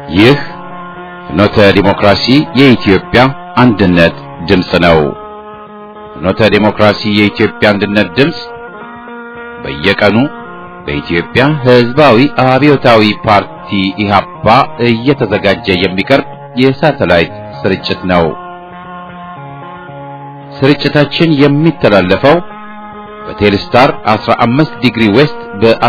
ይህ ፍኖተ ዲሞክራሲ የኢትዮጵያ አንድነት ድምፅ ነው። ፍኖተ ዲሞክራሲ የኢትዮጵያ አንድነት ድምፅ በየቀኑ በኢትዮጵያ ሕዝባዊ አብዮታዊ ፓርቲ ኢህአፓ እየተዘጋጀ የሚቀርብ የሳተላይት ስርጭት ነው። ስርጭታችን የሚተላለፈው በቴሌስታር 15 ዲግሪ ዌስት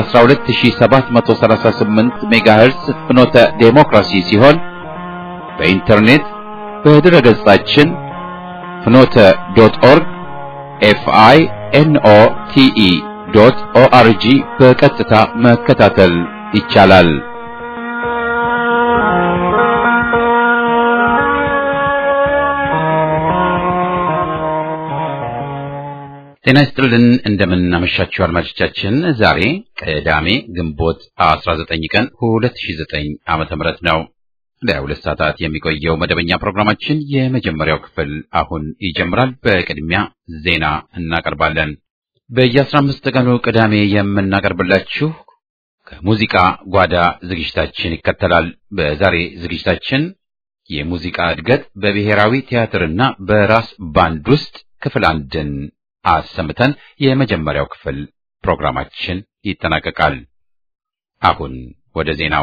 በ12738 ሜጋሄርስ ፍኖተ ዴሞክራሲ ሲሆን በኢንተርኔት በድረ ገጻችን ፍኖተ ዶት ኦርግ ኤፍአይ ኤንኦ ቲኢ ዶት ኦአርጂ በቀጥታ መከታተል ይቻላል። ጤና ይስጥልን እንደምን አመሻችሁ አድማጮቻችን። ዛሬ ቅዳሜ ግንቦት 19 ቀን 2009 ዓመተ ምህረት ነው። ለሁለት ሰዓታት የሚቆየው መደበኛ ፕሮግራማችን የመጀመሪያው ክፍል አሁን ይጀምራል። በቅድሚያ ዜና እናቀርባለን። በየ15 ቀኑ ቅዳሜ የምናቀርብላችሁ ከሙዚቃ ጓዳ ዝግጅታችን ይከተላል። በዛሬ ዝግጅታችን የሙዚቃ እድገት በብሔራዊ ቲያትርና በራስ ባንድ ውስጥ ክፍል አንድን አሰምተን የመጀመሪያው ክፍል ፕሮግራማችን ይጠናቀቃል። አሁን ወደ ዜናው።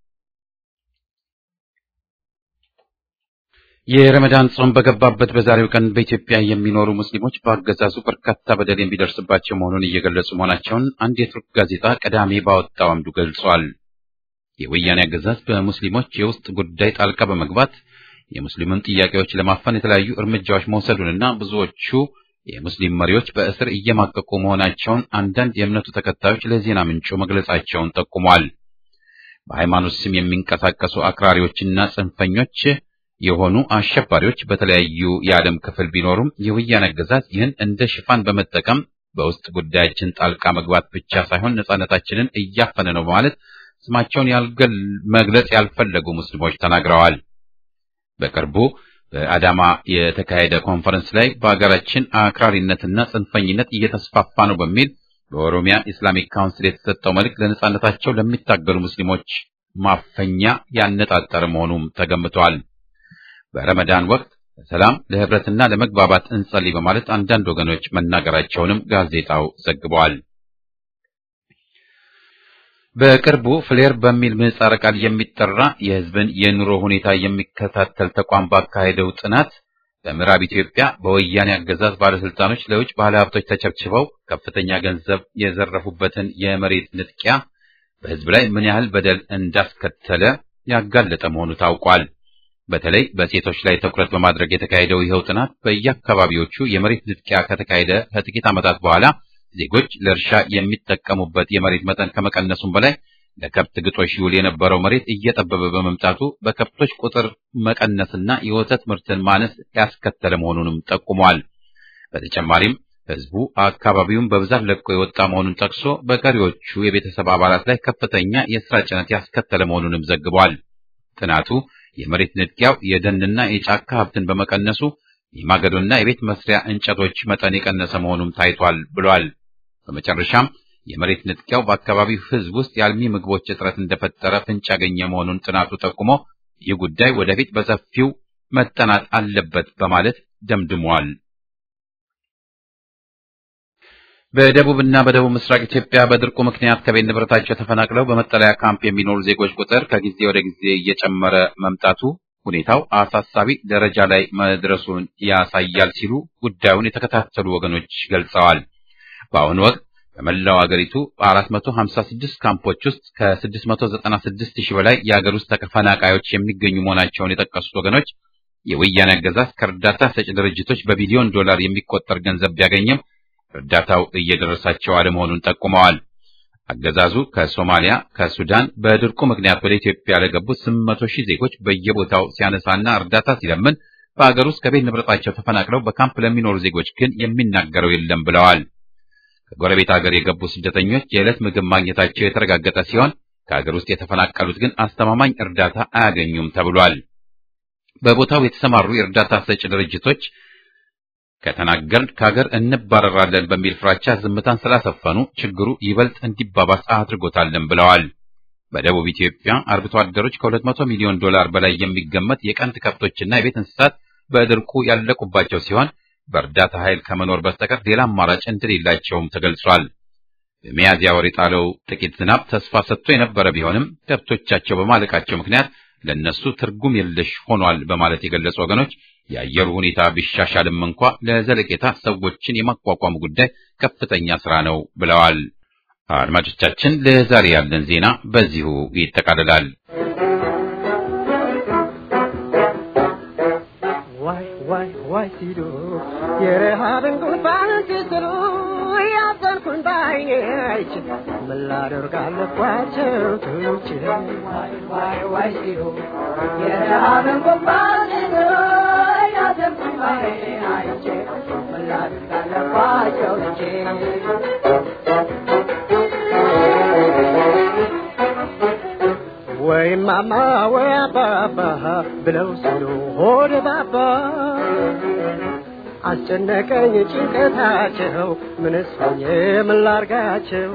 የረመዳን ጾም በገባበት በዛሬው ቀን በኢትዮጵያ የሚኖሩ ሙስሊሞች በአገዛዙ በርካታ በደል የሚደርስባቸው መሆኑን እየገለጹ መሆናቸውን አንድ የቱርክ ጋዜጣ ቅዳሜ ባወጣው አምዱ ገልጿል። የወያኔ አገዛዝ በሙስሊሞች የውስጥ ጉዳይ ጣልቃ በመግባት የሙስሊሙን ጥያቄዎች ለማፈን የተለያዩ እርምጃዎች መውሰዱንና ብዙዎቹ የሙስሊም መሪዎች በእስር እየማቀቁ መሆናቸውን አንዳንድ የእምነቱ ተከታዮች ለዜና ምንጩ መግለጻቸውን ጠቁሟል። በሃይማኖት ስም የሚንቀሳቀሱ አክራሪዎችና ጽንፈኞች የሆኑ አሸባሪዎች በተለያዩ የዓለም ክፍል ቢኖሩም የወያኔ አገዛዝ ይህን እንደ ሽፋን በመጠቀም በውስጥ ጉዳያችን ጣልቃ መግባት ብቻ ሳይሆን ነጻነታችንን እያፈነ ነው በማለት ስማቸውን ያልገል መግለጽ ያልፈለጉ ሙስሊሞች ተናግረዋል። በቅርቡ በአዳማ የተካሄደ ኮንፈረንስ ላይ በሀገራችን አክራሪነትና ጽንፈኝነት እየተስፋፋ ነው በሚል በኦሮሚያ ኢስላሚክ ካውንስል የተሰጠው መልእክት ለነጻነታቸው ለሚታገሉ ሙስሊሞች ማፈኛ ያነጣጠረ መሆኑም ተገምቷል። በረመዳን ወቅት ለሰላም ለህብረትና ለመግባባት እንጸልይ በማለት አንዳንድ ወገኖች መናገራቸውንም ጋዜጣው ዘግቧል። በቅርቡ ፍሌር በሚል ምህጻረ ቃል የሚጠራ የህዝብን የኑሮ ሁኔታ የሚከታተል ተቋም ባካሄደው ጥናት በምዕራብ ኢትዮጵያ በወያኔ አገዛዝ ባለስልጣኖች ለውጭ ባለሀብቶች ተቸብችበው ከፍተኛ ገንዘብ የዘረፉበትን የመሬት ንጥቂያ በህዝብ ላይ ምን ያህል በደል እንዳስከተለ ያጋለጠ መሆኑ ታውቋል። በተለይ በሴቶች ላይ ትኩረት በማድረግ የተካሄደው ይኸው ጥናት በየአካባቢዎቹ የመሬት ንጥቂያ ከተካሄደ ከጥቂት ዓመታት በኋላ ዜጎች ለእርሻ የሚጠቀሙበት የመሬት መጠን ከመቀነሱም በላይ ለከብት ግጦሽ ይውል የነበረው መሬት እየጠበበ በመምጣቱ በከብቶች ቁጥር መቀነስና የወተት ምርትን ማነስ ያስከተለ መሆኑንም ጠቁሟል። በተጨማሪም ህዝቡ አካባቢውን በብዛት ለቆ የወጣ መሆኑን ጠቅሶ በቀሪዎቹ የቤተሰብ አባላት ላይ ከፍተኛ የስራ ጭነት ያስከተለ መሆኑንም ዘግቧል። ጥናቱ የመሬት ንጥቂያው የደንና የጫካ ሀብትን በመቀነሱ የማገዶና የቤት መስሪያ እንጨቶች መጠን የቀነሰ መሆኑም ታይቷል ብሏል። በመጨረሻም የመሬት ንጥቂያው በአካባቢው ህዝብ ውስጥ የአልሚ ምግቦች እጥረት እንደፈጠረ ፍንጭ ያገኘ መሆኑን ጥናቱ ጠቁሞ ይህ ጉዳይ ወደፊት በሰፊው መጠናት አለበት በማለት ደምድሟል። በደቡብና በደቡብ ምስራቅ ኢትዮጵያ በድርቁ ምክንያት ከቤት ንብረታቸው ተፈናቅለው በመጠለያ ካምፕ የሚኖሩ ዜጎች ቁጥር ከጊዜ ወደ ጊዜ እየጨመረ መምጣቱ ሁኔታው አሳሳቢ ደረጃ ላይ መድረሱን ያሳያል ሲሉ ጉዳዩን የተከታተሉ ወገኖች ገልጸዋል። በአሁኑ ወቅት በመላው አገሪቱ በ456 ካምፖች ውስጥ ከ696 ሺህ በላይ የአገር ውስጥ ተፈናቃዮች የሚገኙ መሆናቸውን የጠቀሱት ወገኖች የወያኔ አገዛዝ ከእርዳታ ሰጪ ድርጅቶች በቢሊዮን ዶላር የሚቆጠር ገንዘብ ቢያገኝም እርዳታው እየደረሳቸው አለመሆኑን ጠቁመዋል። አገዛዙ ከሶማሊያ፣ ከሱዳን በድርቁ ምክንያት ወደ ኢትዮጵያ ለገቡት 800 ሺህ ዜጎች በየቦታው ሲያነሳና እርዳታ ሲለምን በአገር ውስጥ ከቤት ንብረታቸው ተፈናቅለው በካምፕ ለሚኖሩ ዜጎች ግን የሚናገረው የለም ብለዋል። ከጎረቤት ሀገር የገቡ ስደተኞች የዕለት ምግብ ማግኘታቸው የተረጋገጠ ሲሆን ከሀገር ውስጥ የተፈናቀሉት ግን አስተማማኝ እርዳታ አያገኙም ተብሏል። በቦታው የተሰማሩ የእርዳታ ሰጪ ድርጅቶች ከተናገርን ከሀገር እንባረራለን በሚል ፍራቻ ዝምታን ስላሰፈኑ ችግሩ ይበልጥ እንዲባባስ አድርጎታልን ብለዋል። በደቡብ ኢትዮጵያ አርብቶ አደሮች ከ200 ሚሊዮን ዶላር በላይ የሚገመት የቀንድ ከብቶችና የቤት እንስሳት በድርቁ ያለቁባቸው ሲሆን በእርዳታ ኃይል ከመኖር በስተቀር ሌላ አማራጭ እንደሌላቸውም ተገልጿል። በሚያዝያ ወር የጣለው ጥቂት ዝናብ ተስፋ ሰጥቶ የነበረ ቢሆንም ከብቶቻቸው በማለቃቸው ምክንያት ለነሱ ትርጉም የለሽ ሆኗል በማለት የገለጹ ወገኖች የአየሩ ሁኔታ ቢሻሻልም እንኳ ለዘለቄታ ሰዎችን የማቋቋሙ ጉዳይ ከፍተኛ ስራ ነው ብለዋል። አድማጮቻችን፣ ለዛሬ ያለን ዜና በዚሁ ይጠቃልላል። ዋይ ዋይ ዋይ ሲሉ የረሃብን ጉንፋን ሲስሉ ያዘንኩን በዓይኔ አይቼ ምን ላደርግ አለባቸው ትቼ ዋይ ዋይ ዋይ ሲሉ የረሃብን ጉንፋን ሲስሉ ያዘንኩን በዓይኔ አይቼ ምን ላደርግ አለባቸው ትቼ ወይ ማማ ወይ አባባ ብለው ሲሉ ሆድ ባባ አስጨነቀኝ ጭንቀታቸው ምንስ ሆኜ ምን ላርጋቸው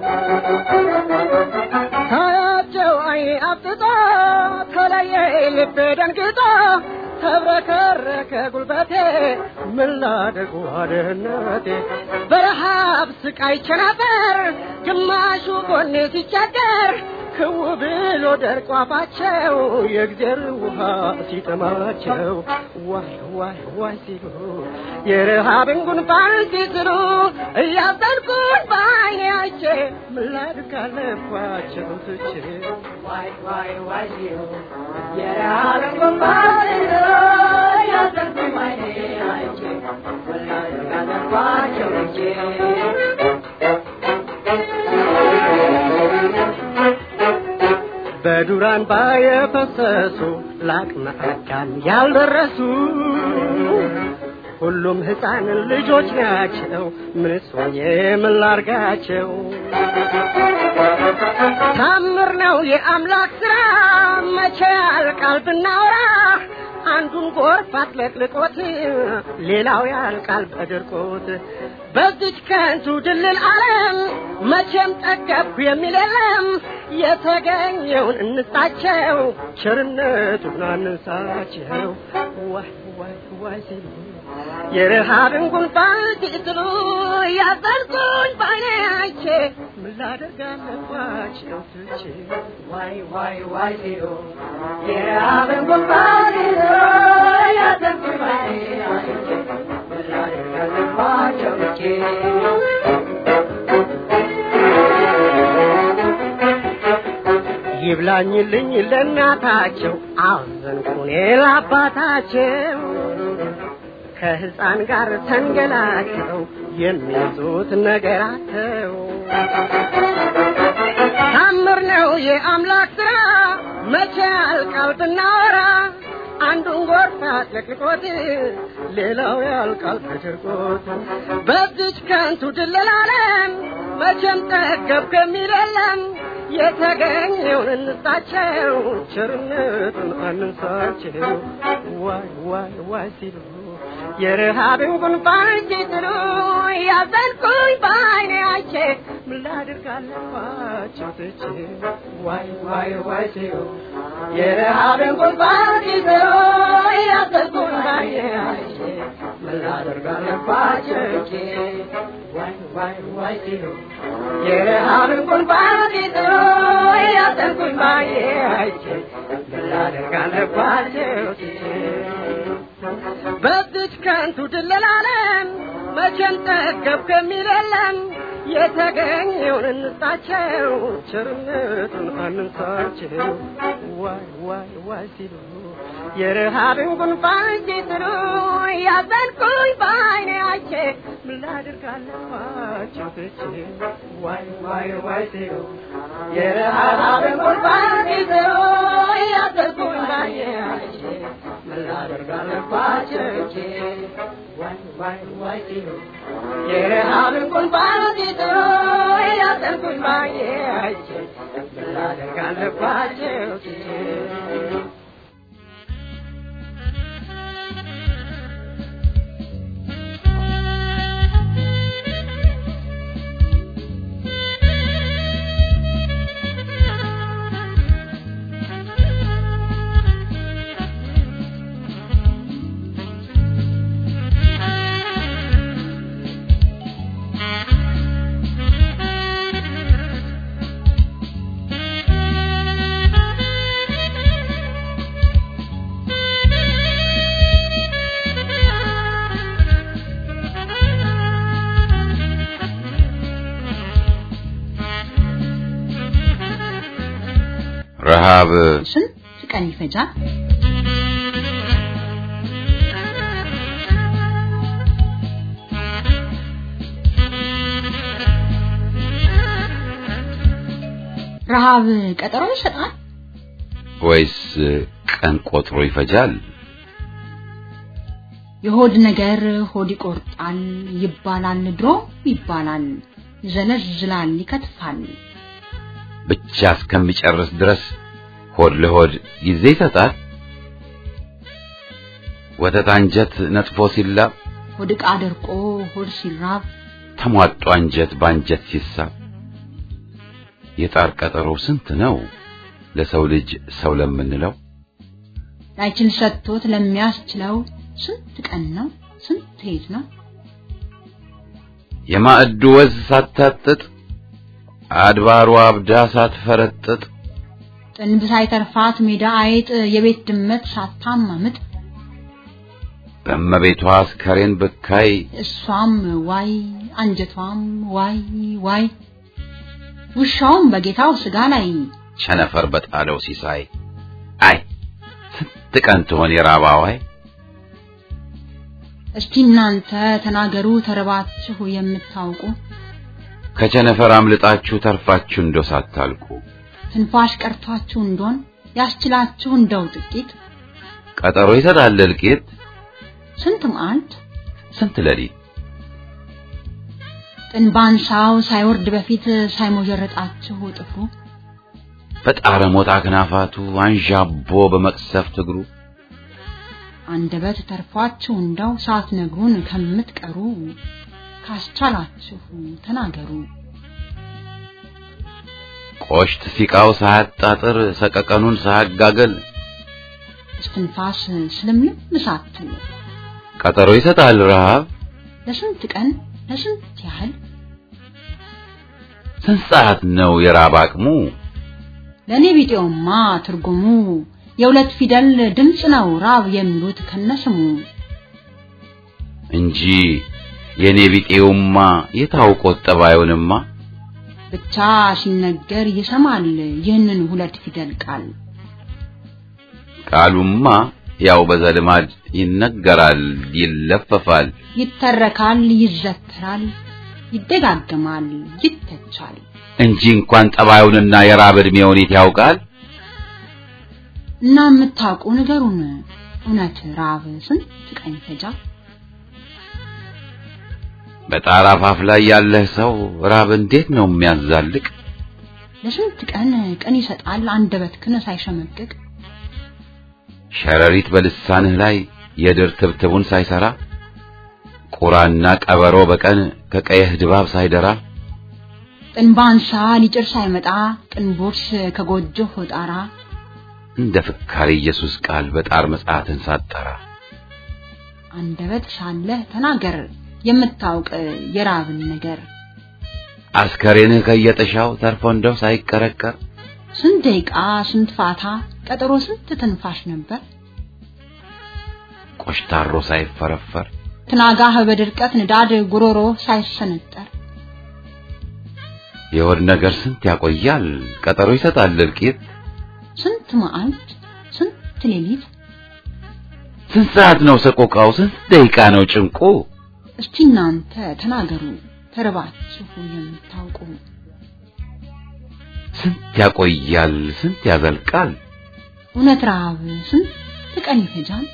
ታያቸው አይኔ አፍጥጦ ተለየ ልቤ ደንግጦ ተብረከረከ ጉልበቴ ምን ላደርግ ዋድህነቴ በረሃብ ስቃይ ቸነፈር ግማሹ ጎኔ ሲቸገር ክው ብሎ ደርቆ አፋቸው የእግዜር ውሃ ሲጠማቸው ዋይ ዋይ ዋይ ሲሉ የረሃብን ጉንፋን ሲስሉ እያዘንኩኝ በዓይኔ አይቼ ምን ላድርግ አለባቸው ትቼ ዋይ ዋይ ዋይ ሲሉ የረሃብን ጉንፋን ሲስሉ እያዘንኩኝ በዓይኔ አይቼ ምን ላድርግ አለባቸው ትቼ በዱራን ባየፈሰሱ ለአቅመ አዳም ያልደረሱ ሁሉም ሕፃን ልጆች ናቸው። ምንስ ሆኜ ምን ላርጋቸው? ታምር ነው የአምላክ ስራ መቼ ያልቃል ብናወራ አንዱን ጎርፍ አጥለቅልቆት ሌላው ያልቃል በድርቆት በዚች ከንቱ ድልል ዓለም መቼም ጠገብኩ የሚል የለም። የተገኘውን እንስጣቸው፣ ቸርነቱን አንንሳቸው። ዋይ ዋይ ዋይ ሲሉ የረሃብን ጉንፋን ሲስሉ ያዘንኩኝ በዓይኔ አይቼ ምን ላደርግ አለባቸው ትቼ ዋይ ዋይ ዋይ ሲሉ የረሃብን ጉንፋን ሲስሉ ያዘንኩኝ በዓይኔ አይቼ ምን ላደርግ አለባቸው ትቼ ይብላኝልኝ ለእናታቸው አዘንኩኔ ለአባታቸው ከሕፃን ጋር ተንገላቸው የሚይዙት ነገራቸው ታምር ነው የአምላክ ሥራ መቼ ያልቃል ብናወራ አንዱን ጎርፍ አጥለቅልቆት ሌላው ያልቃል በድርቆት በዚች ከንቱ ድለላለም መቼም ጠገብኩ የሚል የለም የተገኘውን እንስጣቸው ቸርነቱን አንንሳቸው ዋይ ዋይ ዋይ ሲሉ የረሃብን ጉንፋን ሲጥሉ ያዘንኩኝ በዓይኔ አይቼ ምን ላድርግ አለባቸው ትቼ ዋይ ዋይ ዋይ ሲሉ የረሃብን ጉንፋን ሲጥሉ ያዘንኩኝ በዓይኔ አይቼ ምን ላድርግ አለባቸው ትቼ ዋይ ዋይ ዋይ ሲሉ የረሃብን ጉንፋን ሲጥሉ ያዘንኩኝ በዓይኔ አይቼ ምን ላድርግ አለባቸው ትቼ በዚች ከንቱ ድለላለም መቼም ጠገብኩ የሚል የለም የተገኘውን እንስጣቸው ቸርነቱን አንንሳቸው ዋይ ዋይ ዋይ ሲሉ የረሃብን ጉንፋን ሲጥሉ ያዘንኩኝ በዓይኔ አይቼ ምን ላድርግ አለባቸው ትቼ ዋይ ዋይ ዋይ ሲሉ የረሃብን ጉንፋን ሲጥሉ ያዘንኩኝ በዓይኔ አይቼ ምን ላድርግ አለባቸው ትቼ ዋይ ዋይ ዋይ ሲሉ የረሃብን ጉንፋን ሲጥሉ ያዘንኩኝ በዓይኔ አይቼ ምን ላድርግ አለባቸው ትቼ ረሃብ ስንት ቀን ይፈጃል? ረሃብ ቀጠሮ ይሰጣል ወይስ ቀን ቆጥሮ ይፈጃል? የሆድ ነገር ሆድ ይቆርጣል ይባላል፣ ድሮ ይባላል፣ ይዘለዝላል፣ ይከትፋል። ብቻ እስከሚጨርስ ድረስ ሆድ ለሆድ ጊዜ ይሰጣል። ወተት አንጀት ነጥፎ ሲላብ ሆድ ዕቃ ደርቆ ሆድ ሲራብ ተሟጦ አንጀት በአንጀት ሲሳብ የጣር ቀጠሮ ስንት ነው ለሰው ልጅ ሰው ለምንለው ላይችል ሰጥቶት ለሚያስችለው ስንት ቀን ነው ስንት ሌት ነው የማዕዱ ወዝ ሳታጥጥ አድባሩ አብዳ ሳትፈረጥጥ ጥንብ ሳይተርፋት ሜዳ አይጥ የቤት ድመት ሳታማምጥ በእመቤቷ አስከሬን ብካይ እሷም ዋይ አንጀቷም ዋይ ዋይ ውሻውም በጌታው ስጋ ላይ ቸነፈር በጣለው ሲሳይ አይ ስንት ቀን ትሆን የራባዋይ እስቲ እናንተ ተናገሩ ተረባችሁ የምታውቁ ከቸነፈር አምልጣችሁ ተርፋችሁ እንደው ሳታልቁ ትንፋሽ ቀርቷችሁ እንደሆን ያስችላችሁ እንደው ጥቂት ቀጠሮ ይሰጣል እልቂት ስንት መዓልት ስንት ሌሊት ጥንባንሳው ሳይወርድ በፊት ሳይሞጀረጣችሁ ጥፍሩ በጣረ ሞጣ አክናፋቱ አንዣቦ በመቅሰፍት እግሩ አንደበት ተርፏችሁ እንደው ሳትነግሩን ከምትቀሩ ካስቻላችሁ ተናገሩ። ቆሽት ሲቃው ሳያጣጥር ሰቀቀኑን ሳያጋገል እስትንፋስ ስለምንም ሳትል ቀጠሮ ይሰጣል ረሃብ ለስንት ቀን ለስንት ያህል ስንት ሰዓት ነው የራብ አቅሙ ለእኔ ቢጤውማ ትርጉሙ የሁለት ፊደል ድምፅ ነው ራብ የሚሉት ከነስሙ እንጂ የኔ ቢጤውማ የታውቆት ጠባዩንማ ብቻ ሲነገር ይሰማል ይህንን ሁለት ፊደል ቃል ቃሉማ ያው በዘልማድ ይነገራል ይለፈፋል ይተረካል ይዘተራል ይደጋገማል ይተቻል እንጂ እንኳን ጠባዩንና የራብ ዕድሜውን የት ያውቃል እና የምታውቁ ንገሩን እውነት ራብ ስንት ቀን ይፈጃል በጣራ አፋፍ ላይ ያለህ ሰው ራብ እንዴት ነው የሚያዛልቅ ለስንት ቀን ቀን ይሰጣል አንደበትክን ሳይሸመቅቅ ሸረሪት በልሳንህ ላይ የድር ትብትቡን ሳይሰራ ቁራና ቀበሮ በቀን ከቀየህ ድባብ ሳይደራ ጥንባንሳ ሊጭር ሳይመጣ ጥንቦርስ ከጎጆህ ጣራ እንደ ፍካሪ ኢየሱስ ቃል በጣር መጽሐፍን ሳጠራ አንደበት ሳለህ ተናገር የምታውቅ የራብን ነገር አስከሬንህ ከየጥሻው ተርፎ እንደው ሳይቀረቀር ስንት ደቂቃ ስንት ፋታ ቀጠሮ ስንት ትንፋሽ ነበር ቆሽታሮ ሳይፈረፈር ትናጋህ በድርቀት ንዳድ ጉሮሮ ሳይሰነጠር የሆድ ነገር ስንት ያቆያል ቀጠሮ ይሰጣል እልቂት ስንት መዓልት ስንት ሌሊት ስንት ሰዓት ነው ሰቆቃው ስንት ደቂቃ ነው ጭንቁ እስቲ እናንተ ተናገሩ ተርባችሁ የምታውቁ ስንት ያቆያል ስንት ያዘልቃል እውነት ረሃብ ስንት ቀን ይፈጃል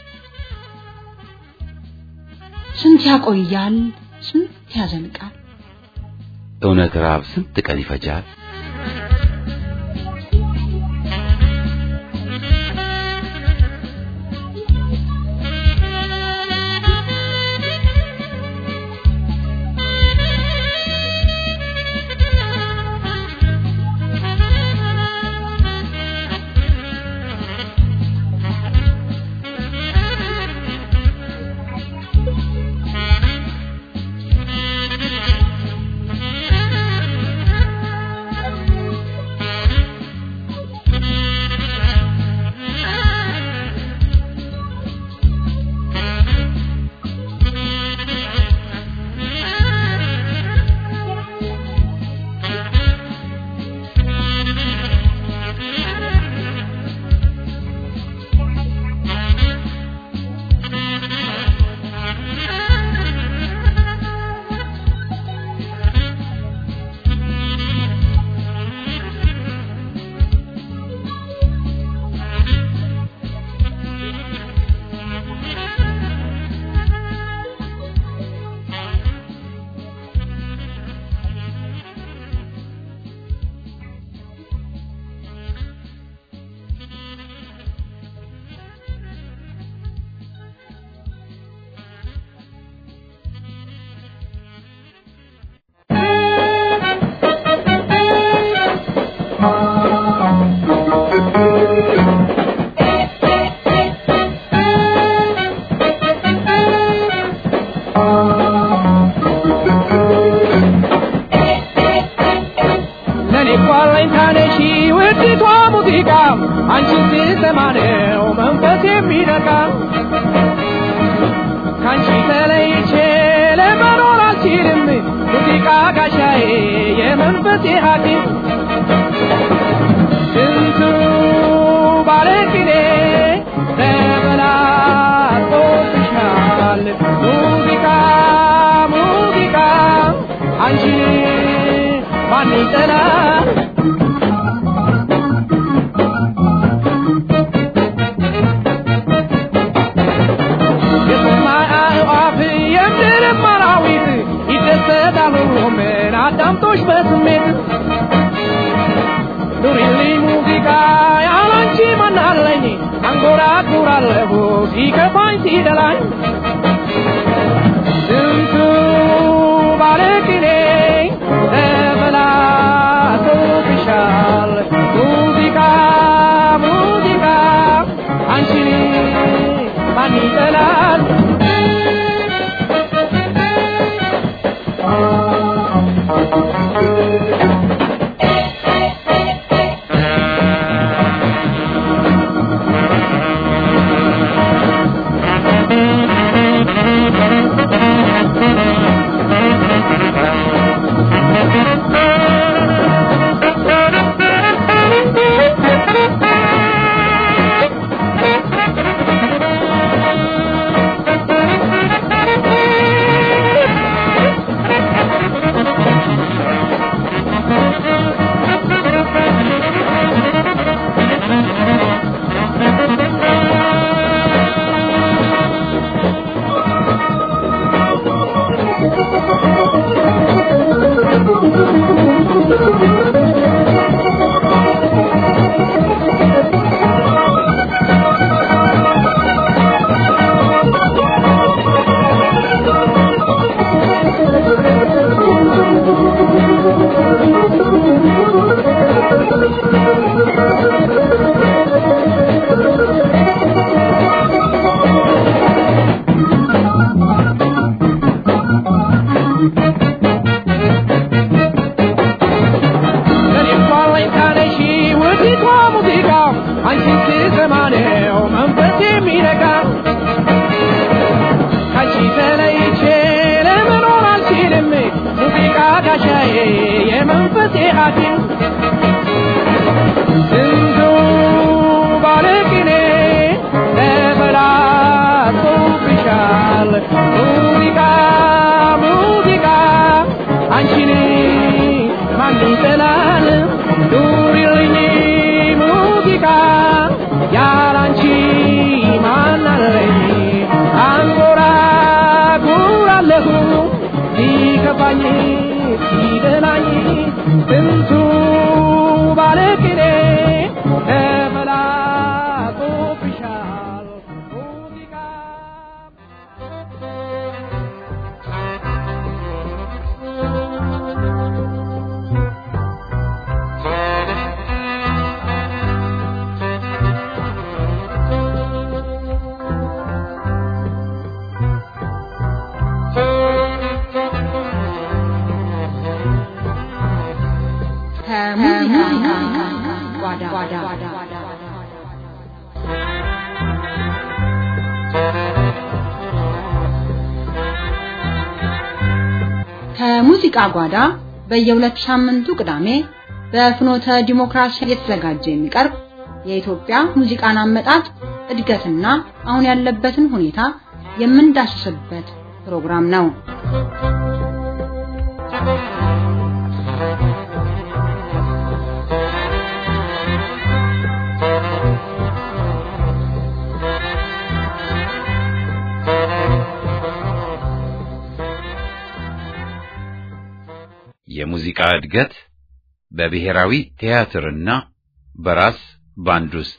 ስንት ያቆያል ስንት ያዘልቃል እውነት ራብ ስንት ቀን ይፈጃል አንቺን ስሰማ ነው መንፈስ የሚነካ ካንቺ ተለይቼ ለመኖር አልችልም ሙዚቃ ጋሻዬ የመንፈሴ ሐኪም ስንቱ ባለቅኔ ተበላጦብሻል ሙዚቃ ሙዚቃ አንቺን ማን ይጠላል የሰማይ አዕዋፍ የምድርም አራዊት ይደሰታሉ ምን አዳምጦሽ በስሜት ኑሪልኝ ሙዚቃ ያላንቺ ማናለኝ አንጎራጉራለሁ ሲከፋኝ ሲደላኝ ስንቱ ባለቅኔ ተበላሽቶብሻል ሙዚቃ ሙዚቃ አንቺን ማን ይጠላል ለኔም ባለኝታ ነሽ ውዲቷ ሙዚቃ አንቺን ስሰማ ነው መንፈስ የሚነካ ካንቺ ተለይቼ ለመኖር አልችልም ሙዚቃ ጋሻዬ የመንፈሴ ሐኪም ስንቱ ባለቅኔ ተበላሽቶብሻል ሙዚቃ ሙዚቃ አንቺን ማን ይጠላል ኑሪልኝ ሙዚቃ ያላንቺ ማን አለኝ አንጎራጉራለሁ ሲከፋኝ ሲደላኝ ስንቱ ባለቅኔ ተበላሽቶብሻል ሙዚቃ ከሙዚቃ ጓዳ ከሙዚቃ ጓዳ በየሁለት ሳምንቱ ቅዳሜ በፍኖተ ዲሞክራሲ የተዘጋጀ የሚቀርብ የኢትዮጵያ ሙዚቃን አመጣጥ እድገትና አሁን ያለበትን ሁኔታ የምንዳስስበት ፕሮግራም ነው። የሙዚቃ እድገት በብሔራዊ ቲያትርና በራስ ባንድ ውስጥ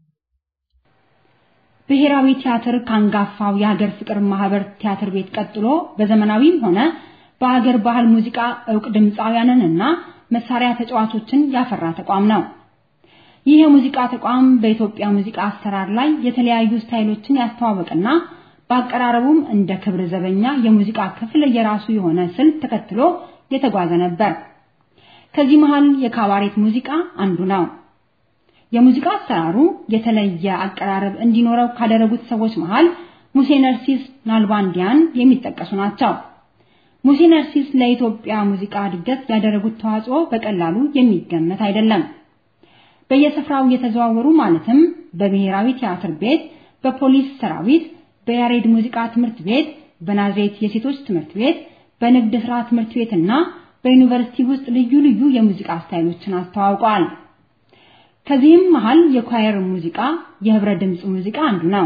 ብሔራዊ ቲያትር ካንጋፋው የሀገር ፍቅር ማህበር ቲያትር ቤት ቀጥሎ በዘመናዊም ሆነ በሀገር ባህል ሙዚቃ እውቅ ድምፃውያንንና መሳሪያ ተጫዋቾችን ያፈራ ተቋም ነው። ይህ የሙዚቃ ተቋም በኢትዮጵያ ሙዚቃ አሰራር ላይ የተለያዩ ስታይሎችን ያስተዋወቅና በአቀራረቡም እንደ ክብር ዘበኛ የሙዚቃ ክፍል የራሱ የሆነ ስልት ተከትሎ የተጓዘ ነበር። ከዚህ መሃል የካባሬት ሙዚቃ አንዱ ነው። የሙዚቃ አሰራሩ የተለየ አቀራረብ እንዲኖረው ካደረጉት ሰዎች መሃል ሙሴ ነርሲስ ናልባንዲያን የሚጠቀሱ ናቸው። ሙሴ ነርሲስ ለኢትዮጵያ ሙዚቃ እድገት ያደረጉት ተዋጽኦ በቀላሉ የሚገመት አይደለም። በየስፍራው እየተዘዋወሩ ማለትም በብሔራዊ ቲያትር ቤት፣ በፖሊስ ሰራዊት፣ በያሬድ ሙዚቃ ትምህርት ቤት፣ በናዝሬት የሴቶች ትምህርት ቤት፣ በንግድ ሥራ ትምህርት ቤትና በዩኒቨርሲቲ ውስጥ ልዩ ልዩ የሙዚቃ ስታይሎችን አስተዋውቀዋል። ከዚህም መሃል የኳየር ሙዚቃ፣ የህብረ ድምፅ ሙዚቃ አንዱ ነው።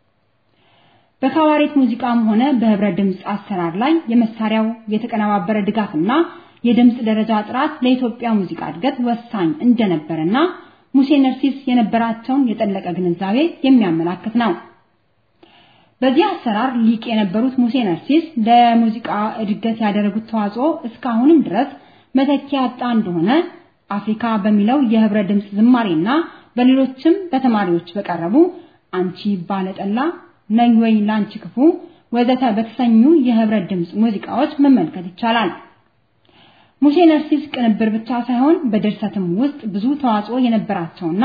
በካባሬት ሙዚቃም ሆነ በህብረ ድምፅ አሰራር ላይ የመሳሪያው የተቀነባበረ ድጋፍና የድምፅ ደረጃ ጥራት ለኢትዮጵያ ሙዚቃ እድገት ወሳኝ እንደነበረና ሙሴ ነርሲስ የነበራቸውን የጠለቀ ግንዛቤ የሚያመላክት ነው። በዚህ አሰራር ሊቅ የነበሩት ሙሴ ነርሲስ ለሙዚቃ እድገት ያደረጉት ተዋጽኦ እስካሁንም ድረስ መተኪያ ያጣ እንደሆነ አፍሪካ በሚለው የህብረ ድምፅ ዝማሬና በሌሎችም በተማሪዎች በቀረቡ አንቺ ባለጠላ ነይ ወይ ላንቺ ክፉ ወዘተ በተሰኙ የህብረ ድምፅ ሙዚቃዎች መመልከት ይቻላል። ሙሴ ነርሲስ ቅንብር ብቻ ሳይሆን በድርሰትም ውስጥ ብዙ ተዋጽኦ የነበራቸውና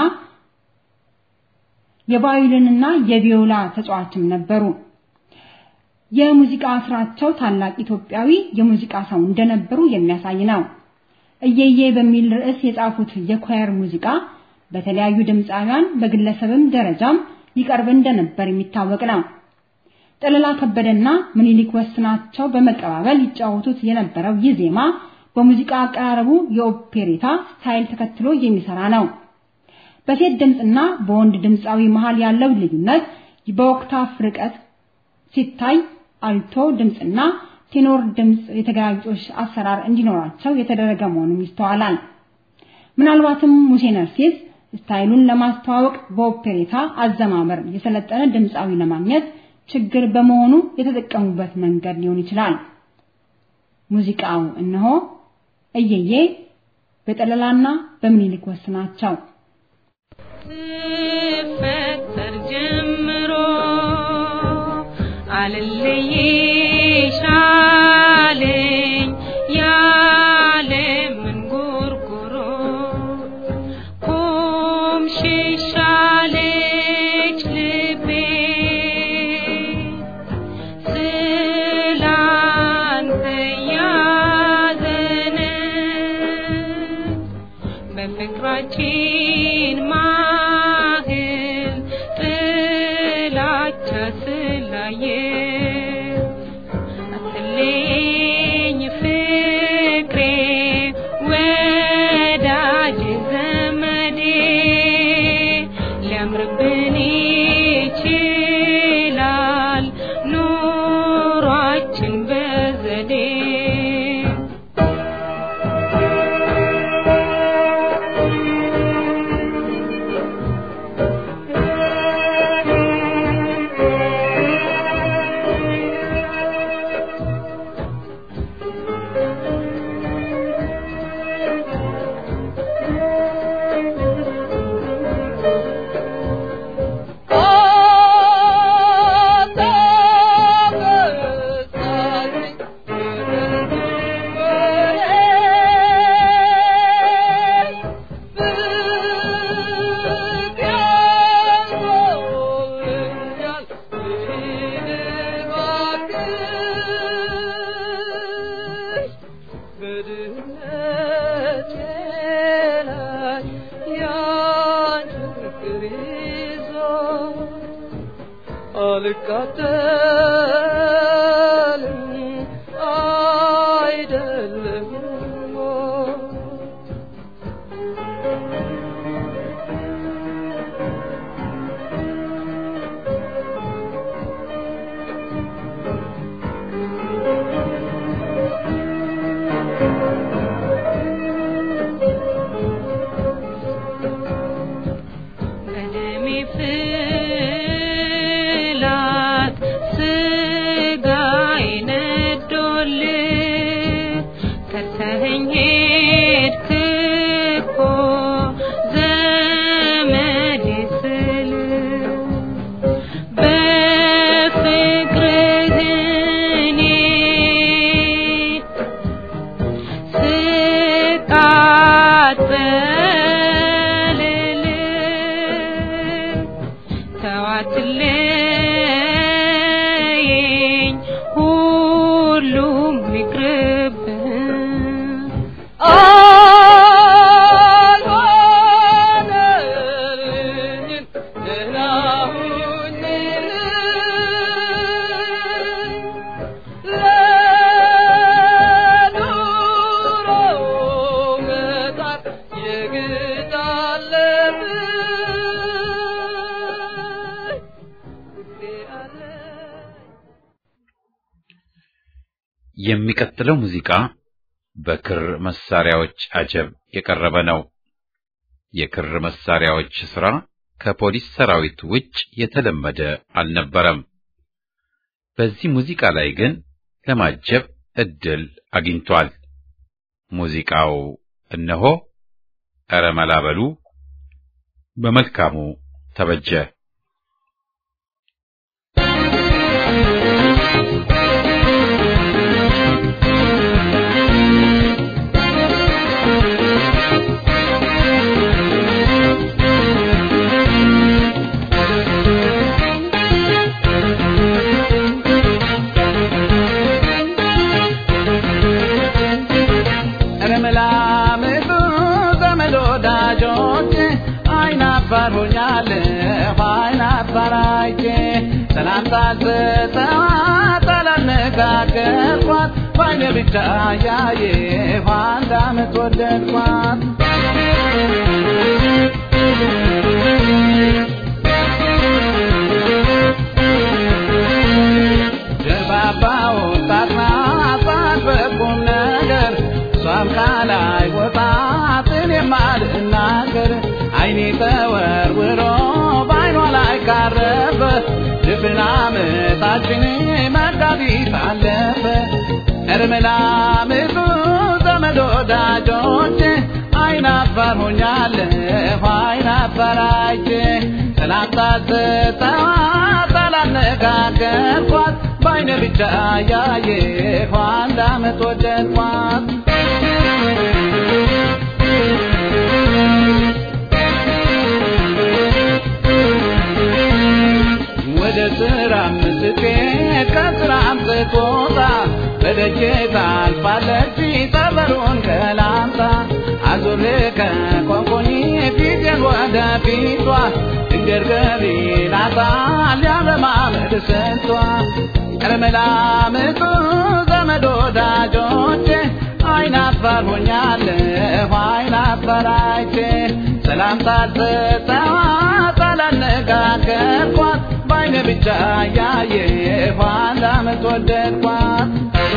የቫዮሊንና የቪዮላ ተጫዋችም ነበሩ። የሙዚቃ ስራቸው ታላቅ ኢትዮጵያዊ የሙዚቃ ሰው እንደነበሩ የሚያሳይ ነው። እየዬ በሚል ርዕስ የጻፉት የኳየር ሙዚቃ በተለያዩ ድምፃውያን በግለሰብም ደረጃም ይቀርብ እንደነበር የሚታወቅ ነው። ጠለላ ከበደና ምኒልክ ወስናቸው በመቀባበል ይጫወቱት የነበረው ይህ ዜማ በሙዚቃ አቀራረቡ የኦፔሬታ ስታይል ተከትሎ የሚሰራ ነው። በሴት ድምፅና በወንድ ድምፃዊ መሃል ያለው ልዩነት በኦክታፍ ርቀት ሲታይ አልቶ ድምፅና ቴኖር ድምፅ የተገላቢጦሽ አሰራር እንዲኖራቸው የተደረገ መሆኑን ይስተዋላል። ምናልባትም ሙሴ ነርሲስ ስታይሉን ለማስተዋወቅ በኦፔሬታ አዘማመር የሰለጠነ ድምፃዊ ለማግኘት ችግር በመሆኑ የተጠቀሙበት መንገድ ሊሆን ይችላል። ሙዚቃው እነሆ እየዬ በጠለላና በምኒልክ ወስናቸው ስፈጠር ጀምሮ አልለይሽ አለኝ ያለምን ጉርጉሮ ኩምሽሽ አለች ልቤ ስላንተ ያዘነ በፍቅራችን ማህል ጥላቻ ስላየ አትለኝ ፍቅሬ ወዳጅ ዘመዴ ሊያምርብን ይችላል ኑሯችን በዘዴ አልቃጠልም አይደለም በደሜ ፍላት ስጋዬ ነዶልህ ከተኸኝ ሄድክ እኮ ዘመዴ ስልህ በፍቅርህ እኔ ስቃጠልልህ አትለየኝ ሁሉም ይቅርብህ አልሆነልኝም ደህና ሁኝልኝ ለኑሮ መጣር የግድ አለብኝ የሚቀጥለው ሙዚቃ በክር መሳሪያዎች አጀብ የቀረበ ነው። የክር መሳሪያዎች ሥራ ከፖሊስ ሰራዊት ውጭ የተለመደ አልነበረም። በዚህ ሙዚቃ ላይ ግን ለማጀብ እድል አግኝቷል። ሙዚቃው እነሆ ኧረ መላ በሉ በመልካሙ ተበጀ። ረመላምቱ ዘመድ ወዳጆች አይናፋር ሆኛለሁ አይናፋር አይቼ ሰላምታ ስጠዋት አላነጋገርኳት ባይኔ ብቻ ያየሁ አንድ ዓመት ወደድኳት ጀርባባ ወጣት ናት በቁም ነገር እሷም ካላይ ወጣት እኔም አልናገር አይኔ ተወርውሮ በአይኗ ላይ ካረፈ ድፍን ዓመታችን መጋቢት አለፈ እርምላምቱ ዘመድ ወዳጆች አይናፋር ሆኛለሁ አይናፋር አይቼ ሰላምታ ስጠዋት አላነጋገርኳት በአይነ ብቻ ያየሁ አንድ ዓመት ወደድኳት ወደ ስራም ስትሄድ ከስራም ስትወጣ በደጄ ታልፋለች ጠበሩን ከላምጣ አዙሬ ከቆንቆኝ ፊቴን ወደ ፊቷ ድንገት ገቢ ናታል ያለማመድ ስንቷ ቀረመላምጡ ዘመድ ወዳጆቼ አይናፋር ሆኛለሁ አይናፋር አይቼ ሰላምታ ስጠዋት አላነጋገርኳት በአይነ ብቻ ያየሁ አንድ ዓመት ወደድኳት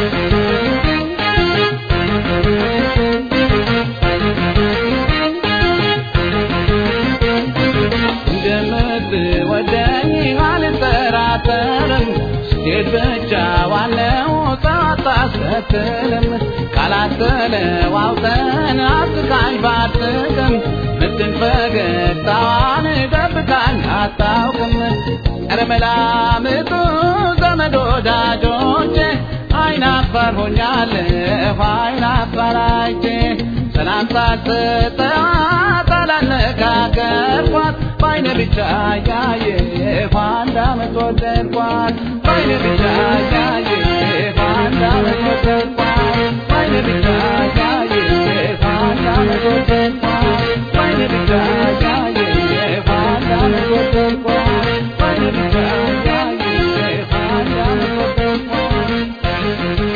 እንደምትወደኝ አልጠራጠርም ስትሄድ ብቻ ዋናው ሰው አታስከትልም ቃላት ተለዋውጠን አስቃኝ ባትቅም ምትን ፈገግታዋን ደብቃኝ አታውቅም ኧረ መላምጡ ዘመድ ወዳጆቼ አይናፋር ሆኛለሁ አይናፋር አይቼ ሰላምታ ስጠዋት አላነጋገርኳት በአይነ ብቻ ያየሁ አንድ ዓመት ወደድኳት በአይነ ብቻ ያየሁ አንድ ዓመት ወደድኳት በአይነ ብቻ ያየሁ አንድ ዓመት ወደድኳት በአይነ ብቻ ያየሁ አንድ ዓመት ወደድኳት በአይነ ብቻ ያየሁ አንድ ዓመት ወደድኳት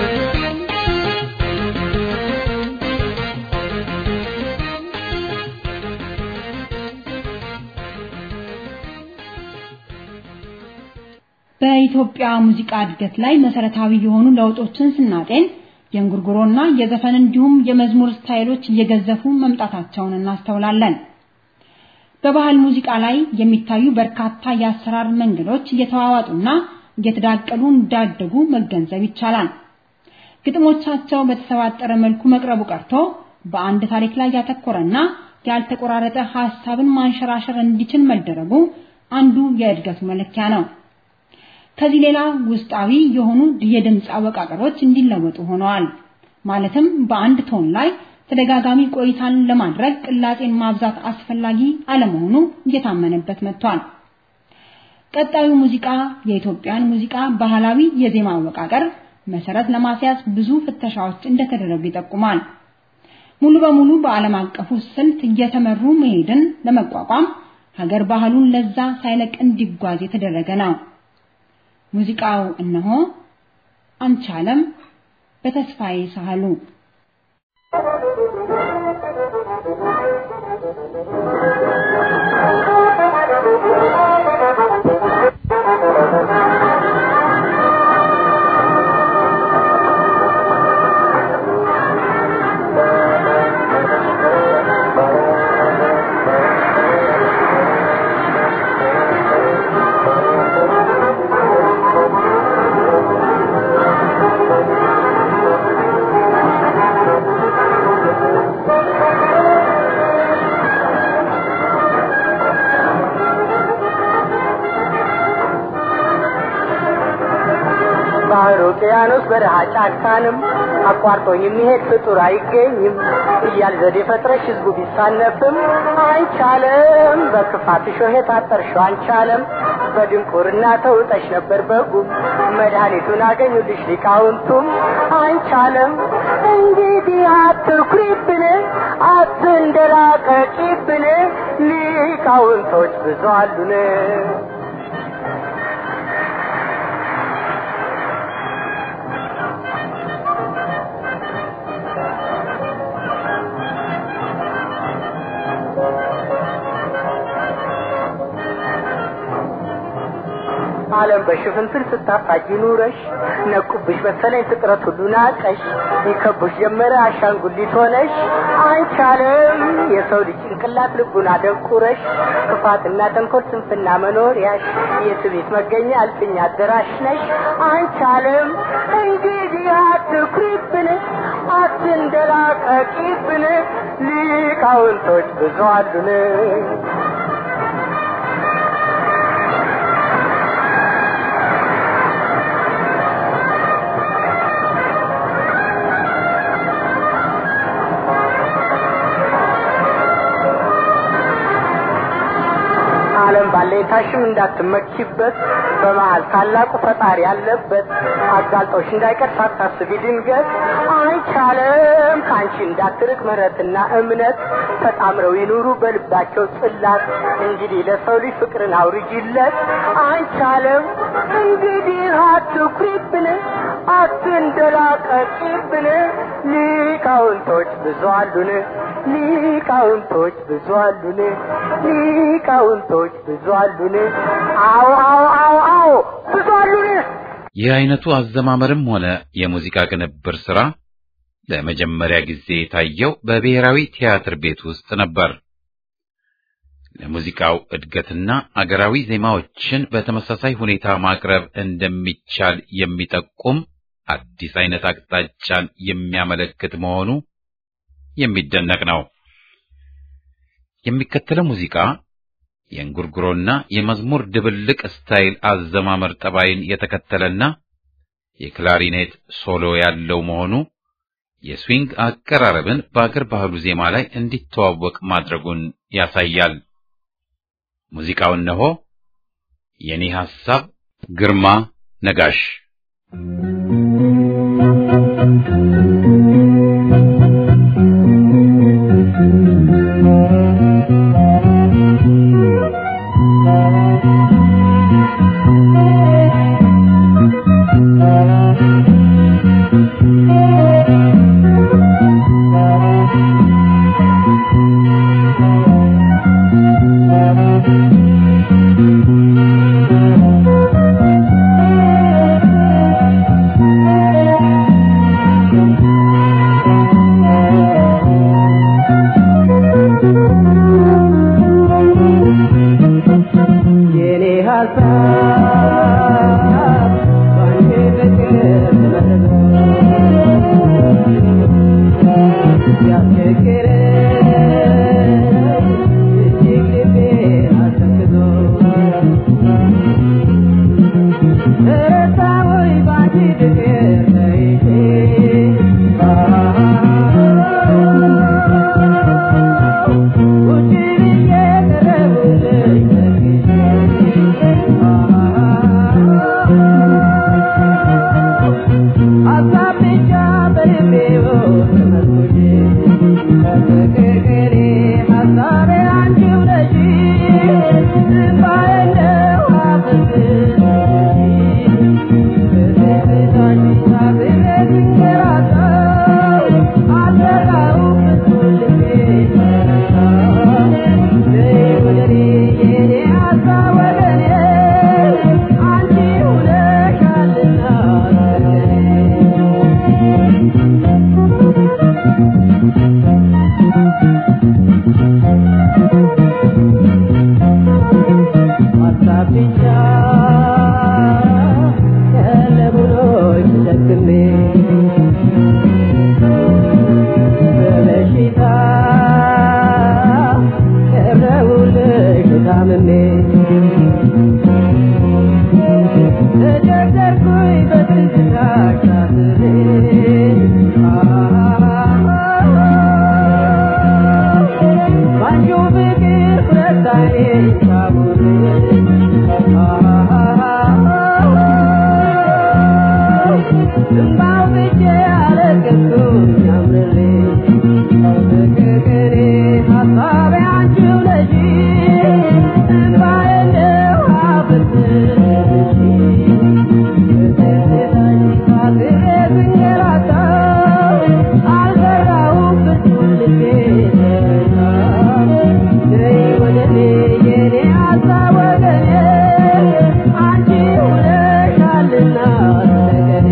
በኢትዮጵያ ሙዚቃ እድገት ላይ መሰረታዊ የሆኑ ለውጦችን ስናጤን የእንጉርጉሮና የዘፈን እንዲሁም የመዝሙር ስታይሎች እየገዘፉ መምጣታቸውን እናስተውላለን። በባህል ሙዚቃ ላይ የሚታዩ በርካታ የአሰራር መንገዶች እየተዋዋጡና እየተዳቀሉ እንዳደጉ መገንዘብ ይቻላል። ግጥሞቻቸው በተሰባጠረ መልኩ መቅረቡ ቀርቶ በአንድ ታሪክ ላይ ያተኮረና ያልተቆራረጠ ሐሳብን ማንሸራሸር እንዲችል መደረጉ አንዱ የእድገቱ መለኪያ ነው። ከዚህ ሌላ ውስጣዊ የሆኑ የድምፅ አወቃቀሮች እንዲለወጡ ሆነዋል። ማለትም በአንድ ቶን ላይ ተደጋጋሚ ቆይታን ለማድረግ ቅላጼን ማብዛት አስፈላጊ አለመሆኑ እየታመነበት መጥቷል። ቀጣዩ ሙዚቃ የኢትዮጵያን ሙዚቃ ባህላዊ የዜማ አወቃቀር መሰረት ለማስያዝ ብዙ ፍተሻዎች እንደተደረጉ ይጠቁማል። ሙሉ በሙሉ በዓለም አቀፉ ስልት እየተመሩ መሄድን ለመቋቋም ሀገር ባህሉን ለዛ ሳይለቅ እንዲጓዝ የተደረገ ነው። ሙዚቃው እነሆ አንቻለም በተስፋዬ ሳህሉ ባህር ውቅያኖስ በረሃ ጫካንም አቋርጦ የሚሄድ ፍጡር አይገኝም እያል ዘዴ ፈጥረሽ ህዝቡ ቢሳነፍም አይቻለም በክፋት እሾህ የታጠርሽው አንቻለም በድንቁርና ተውጠሽ ነበር በጉም መድኃኒቱን አገኙልሽ ሊቃውንቱም አይቻለም እንግዲህ አትኩሪብን አትንደላቀቂብን ሊቃውንቶች ብዙ አሉን ዓለም በሽፍንፍል ስታፋጅ ኑረሽ ነቁብሽ መሰለኝ ፍጥረት ሁሉ ናቀሽ ይከቡሽ ጀመረ አሻንጉሊት ሆነሽ አንቻለም የሰው ልጅ ጭንቅላት ልቡን አደንቁረሽ ክፋትና ተንኮል ስንፍና መኖሪያሽ የትቤት መገኛ አልፍኛ አደራሽ ነሽ አንቻለም እንግዲህ አትኩሪብን አትንደላቀቂብን ሊቃውንቶች ብዙ አሉን ዓለም ባለኝታሽም እንዳትመኪበት በመሃል ታላቁ ፈጣሪ ያለበት አጋልጦሽ እንዳይቀር ሳታስቢ ድንገት አይቻለም ከአንቺ እንዳትርቅ ምሕረትና እምነት ተጣምረው ይኑሩ በልባቸው ጽላት እንግዲህ ለሰው ልጅ ፍቅርን አውርጂለት አይቻለም እንግዲህ አትኩሪብን አትንደላቀቂብን ሊቃውንቶች ብዙ አሉን ሊቃውንቶች ብዙ አሉን ሊቃውንቶች ብዙ አሉን አዎ አዎ አዎ አዎ ብዙ አሉን ይህ አይነቱ አዘማመርም ሆነ የሙዚቃ ቅንብር ስራ ለመጀመሪያ ጊዜ የታየው በብሔራዊ ቲያትር ቤት ውስጥ ነበር። ለሙዚቃው እድገትና አገራዊ ዜማዎችን በተመሳሳይ ሁኔታ ማቅረብ እንደሚቻል የሚጠቁም አዲስ አይነት አቅጣጫን የሚያመለክት መሆኑ የሚደነቅ ነው። የሚከተለው ሙዚቃ የእንጉርጉሮና የመዝሙር ድብልቅ ስታይል አዘማመር ጠባይን የተከተለና የክላሪኔት ሶሎ ያለው መሆኑ የስዊንግ አቀራረብን በአገር ባህሉ ዜማ ላይ እንዲተዋወቅ ማድረጉን ያሳያል። ሙዚቃው እነሆ የኔ ሐሳብ ግርማ ነጋሽ የኔ ሀሳብ ባንቺ ፍቅር ተመረዘ ያስቸገረኝ እጅግ ልቤን አሰክዞ ረሳሁኝ ባንቺ ፍቅር ተይዤ ቁጭ ብዬ ቀረቡልኝ ተክዤ ብቻ ቀለሙኖች ተሸክሜ በበሽታ ቀረቡልሽ ታምሜ ተቸገርኩኝ በትዝታ ሻስሬ ባንቺው ፍቅር ሁለት ዓይኔ ሳቡሬ እምባው ብቻ አለቀስኩኝ አምርሬ ፍቅርቅኔ ሀሳቤ አንቺው ነሽ እምባዬ እንደ ውሃ ፈሰስሽ በትዝታሽ ታስሬ ስንገላታ አልፈራሁም ፍጹም ልቤ ተረታ ነይ ወደ እኔ የኔ ሀሳብ ወገኔ አንቺ ሆነሻልና ተገኔ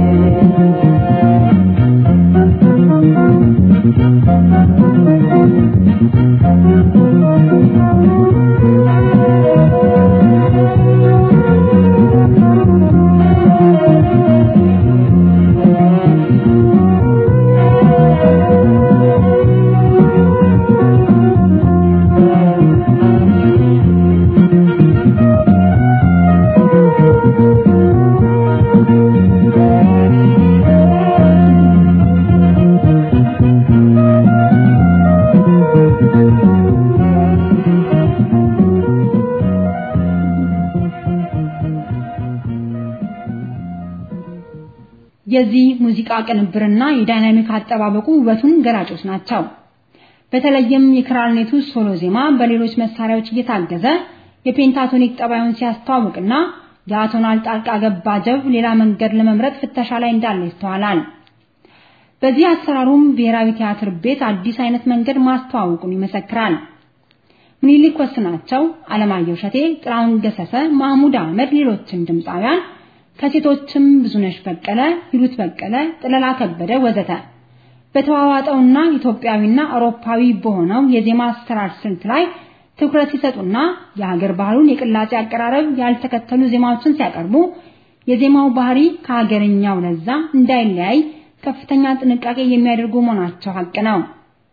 የዚህ ሙዚቃ ቅንብርና የዳይናሚክ አጠባበቁ ውበቱን ገላጮች ናቸው። በተለይም የክራርኔቱ ሶሎ ዜማ በሌሎች መሳሪያዎች እየታገዘ የፔንታቶኒክ ጠባዩን ሲያስተዋውቅና የአቶናል ጣልቃ ገባ ጀብ ሌላ መንገድ ለመምረጥ ፍተሻ ላይ እንዳለ ይስተዋላል። በዚህ አሰራሩም ብሔራዊ ቲያትር ቤት አዲስ አይነት መንገድ ማስተዋወቁን ይመሰክራል። ምኒልክ ወስናቸው፣ አለማየሁ እሸቴ፣ ጥላሁን ገሰሰ፣ ማህሙድ አህመድ፣ ሌሎችም ድምፃውያን ከሴቶችም ብዙነሽ በቀለ፣ ሂሩት በቀለ፣ ጥለላ ከበደ ወዘተ በተዋዋጠውና ኢትዮጵያዊና አውሮፓዊ በሆነው የዜማ አሰራር ስልት ላይ ትኩረት ሲሰጡና የሀገር ባህሉን የቅላጼ አቀራረብ ያልተከተሉ ዜማዎችን ሲያቀርቡ የዜማው ባህሪ ከሀገርኛው ለዛ እንዳይለያይ ከፍተኛ ጥንቃቄ የሚያደርጉ መሆናቸው ሀቅ ነው።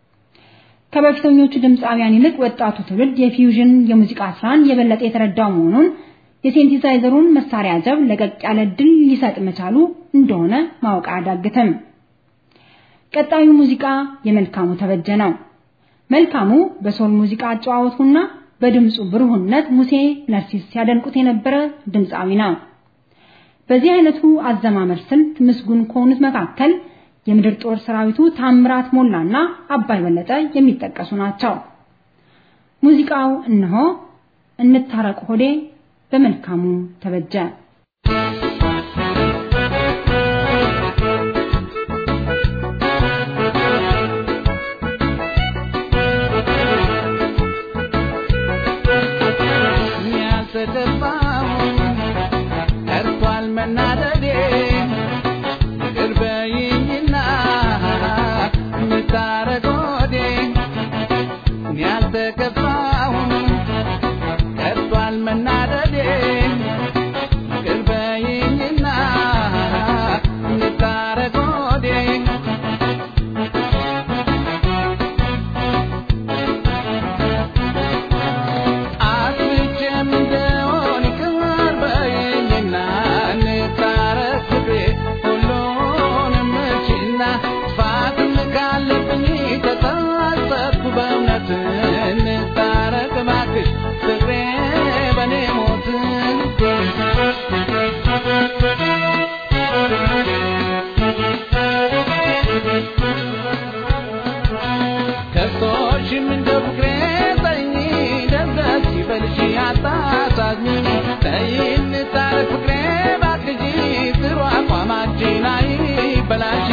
ከበፊተኞቹ ድምፃውያን ይልቅ ወጣቱ ትውልድ የፊውዥን የሙዚቃ ስራን የበለጠ የተረዳው መሆኑን የሴንቲሳይዘሩን መሳሪያ ጀብ ለቀቅ ያለ ድል ሊሰጥ መቻሉ እንደሆነ ማወቅ አያዳግትም። ቀጣዩ ሙዚቃ የመልካሙ ተበጀ ነው። መልካሙ በሶል ሙዚቃ አጨዋወቱና በድምፁ ብሩህነት ሙሴ ነርሲስ ሲያደንቁት የነበረ ድምፃዊ ነው። በዚህ አይነቱ አዘማመር ስልት ምስጉን ከሆኑት መካከል የምድር ጦር ሰራዊቱ ታምራት ሞላና አባይ በለጠ የሚጠቀሱ ናቸው። ሙዚቃው እነሆ እንታረቅ ሆዴ በመልካሙ ተበጀ። ቀርቷል መናደዴ ይቅር በይኝና የምታረጎዴ እኔ አልተከፋሁም ቀርቷል መናደዴ ይቅር በይኝና የምታረጎዴ አስቼም እንደሆን ይቅር በይኝና እንታረቅ ፍቅሬ ሁሉንም እችና ጥፋትም ካለብኝ ተጸጸትኩ በእውነት እንታረቅ እባክሽ ፍቅሬ በኔ ሞት ከሶሽም እንደ ፍቅሬ ተይኝ ደስ ይበልሽ አታሳዝኝ ተይ እንታረቅ ፍቅሬ እባክሽ ጥሩ አቋማችን አይበላሽ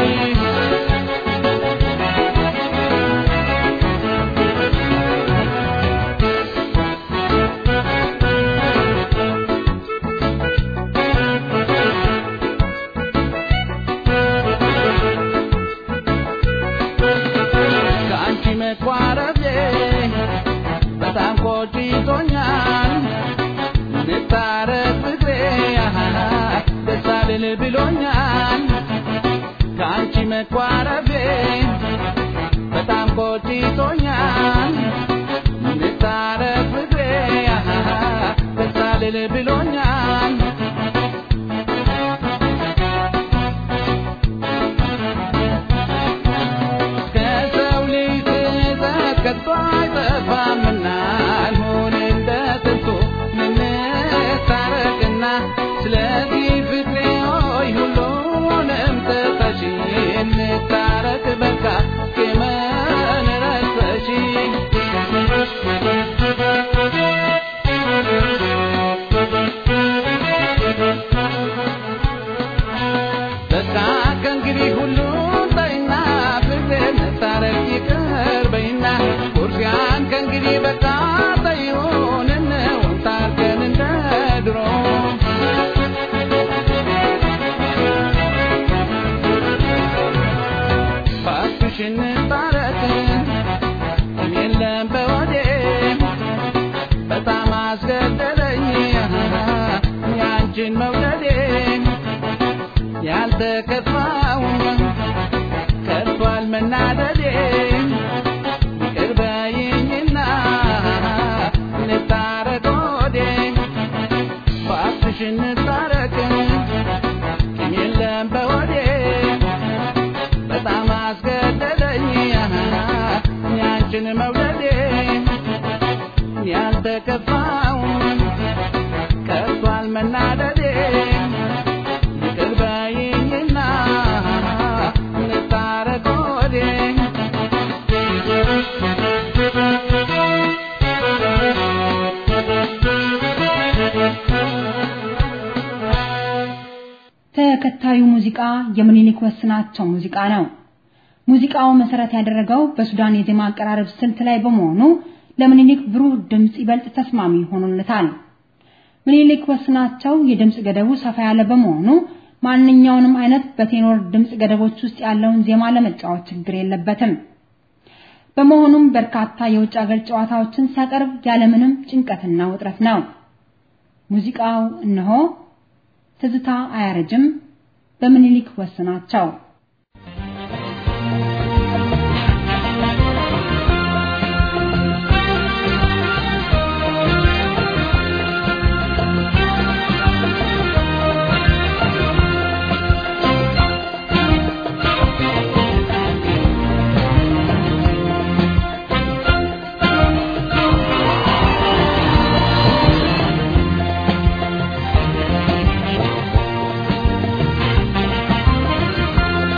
ከአንቺ መቋረቤ በጣም ቆጭቶኛል። እንታረቅ ፍቅሬ ደስ አልል ብሎኛል ከአንቺ መቋረቤ በጣም ቆጭቶኛል እንታረቅ ፍቅሬ ደስ አልል ብሎኛል ከሰው ልጅ ትዕዛዝ ከቶ አይጠፋምና አልሆን እንደ ጥንቱ እንታረቅና ስለዚህ ፍቅሬ ሆይ ሁሉንም ትተሽ እንታረቅ በቃ ቂምን ረስተሽ በቃ ከእንግዲህ ሁሉን ተይና ፍቅሬ እንታረቅ ይቅር በይና ቁርሲያን ከእንግዲህ በቃ ተይውን እንውን ታርቀን እንደ ድሮ እባክሽ እንታረቅ የለም በወዴ በጣም አስገደደኝ ያንቺን መውደዴ ያልተከፋው ከቷል መናደዴ ይቅር በይኝና እንታረቅ ወዴ እባክሽ እንታረቅ ቂም የለም በወዴ በጣም አስገደደኝ ያንቺን መውደዴ ያልተከፋው ከቷል መናደዴ ይቅር በይኝና እንታረቅ ወዴ ተከታዩ ሙዚቃ የምኒልክ ወስናቸው ሙዚቃ ነው። ሙዚቃው መሰረት ያደረገው በሱዳን የዜማ አቀራረብ ስልት ላይ በመሆኑ ለምኒልክ ብሩህ ድምጽ ይበልጥ ተስማሚ ሆኖለታል። ምኒልክ ወስናቸው የድምጽ ገደቡ ሰፋ ያለ በመሆኑ ማንኛውንም አይነት በቴኖር ድምጽ ገደቦች ውስጥ ያለውን ዜማ ለመጫወት ችግር የለበትም። በመሆኑም በርካታ የውጭ ሀገር ጨዋታዎችን ሲያቀርብ ያለምንም ጭንቀትና ውጥረት ነው። ሙዚቃው እነሆ ትዝታ አያረጅም በምኒልክ ወስናቸው ♪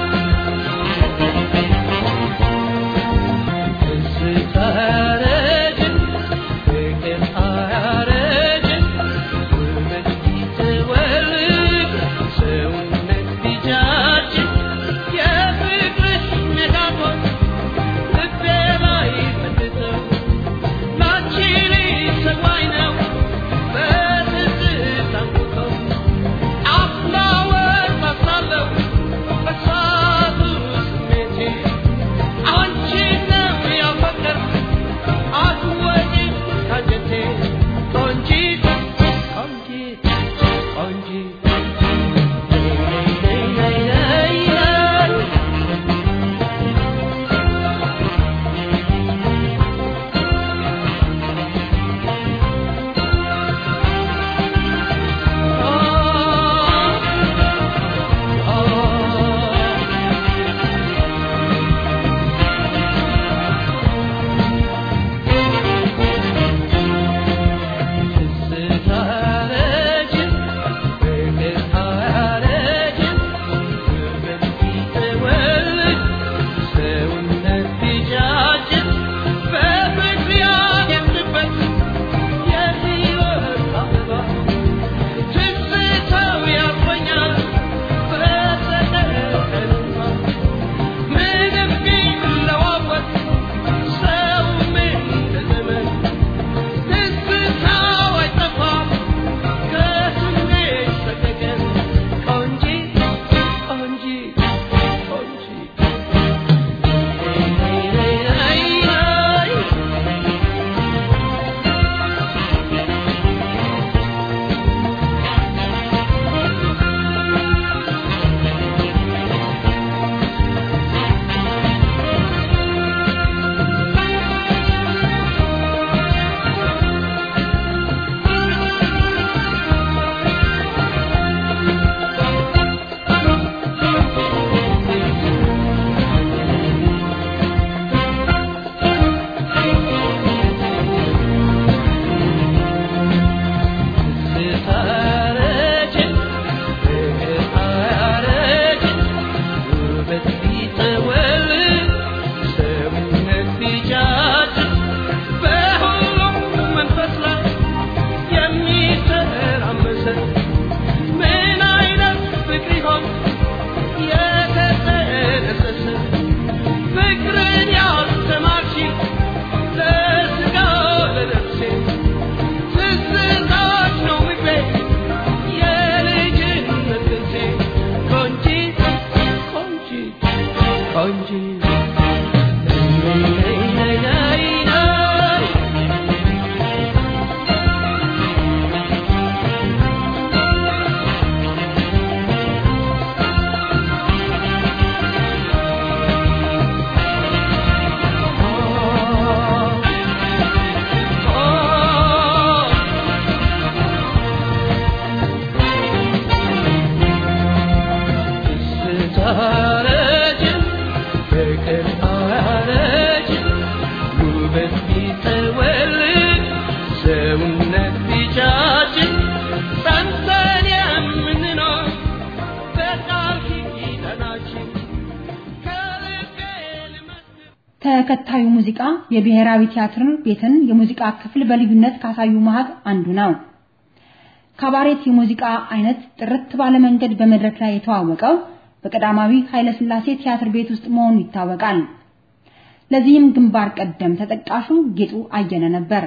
ተከታዩ ሙዚቃ የብሔራዊ ቲያትር ቤትን የሙዚቃ ክፍል በልዩነት ካሳዩ መሃል አንዱ ነው። ካባሬት የሙዚቃ አይነት ጥርት ባለ መንገድ በመድረክ ላይ የተዋወቀው በቀዳማዊ ኃይለ ሥላሴ ቲያትር ቤት ውስጥ መሆኑ ይታወቃል። ለዚህም ግንባር ቀደም ተጠቃሹ ጌጡ አየለ ነበር።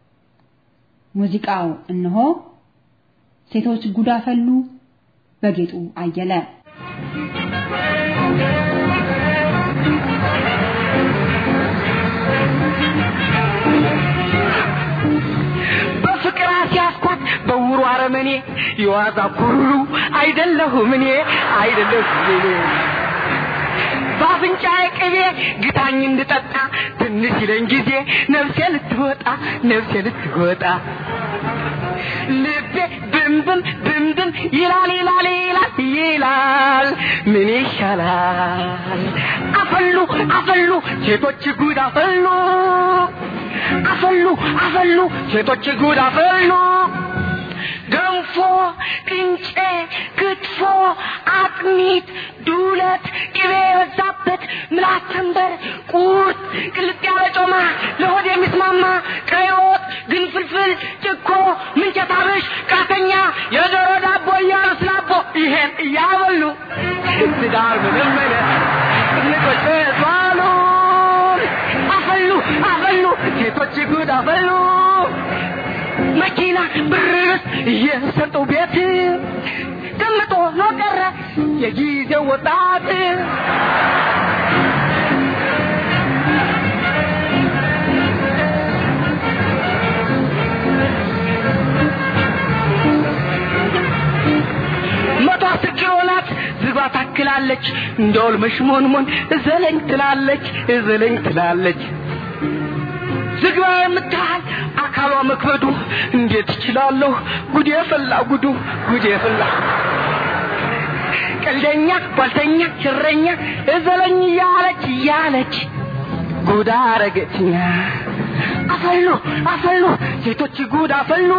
ሙዚቃው እነሆ ሴቶች ጉዳፈሉ በጌጡ አየለ በፍቅር አስያዝኳት በውሩ አረመኔ የዋዛ ኩሩ አይደለሁም እኔ አይደለሁም እኔ በአፍንጫዬ ቅቤ ግታኝ እንድጠጣ ትንሽ ይለኝ ጊዜ ነፍሴ ልትወጣ ነፍሴ ልትወጣ ልቤ ብንብን ብንብን ይላል ይላል ይላል ይላል ምን ይሻላል አፈሉ አፈሉ ሴቶች ጉድ አፈሉ አፈሉ አፈሉ ሴቶች ጉድ አፈሉ ገንፎ ቅንጬ ክትፎ አጥሚት ዱለት ቅቤ የበዛበት ምላስ ተንበር ቁርጥ ቅልጥ ያለ ጮማ ለሆድ የሚስማማ ቀይ ወጥ ግንፍልፍል ጭኮ ምንቸት አብሽ ቃተኛ የዶሮ ዳቦ እያሉ ስላቦ ይሄን እያበሉ ትዳር መለመለ ትልቆች ተስዋሉ አፈሉ አፈሉ ሴቶች ጉድ አፈሉ መኪና ብርስ እየሰጡ ቤት ቀምጦ ነው ቀረ የጊዜው ወጣት መቶ አስር ኪሎ ናት ዝባ ታክላለች እንደውል መሽሞንሞን እዘለኝ ትላለች እዘለኝ ትላለች ዝግባ የምታህል አካሏ መክበዱ እንዴት እችላለሁ ጉዴ ፈላ ጉዱ ጉዴ ፈላ ቀልደኛ ጓልተኛ ችረኛ እዘለኝ እያለች እያለች ጉድ አረገችኛ አፈሉ አፈሉ ሴቶች ጉድ አፈሉ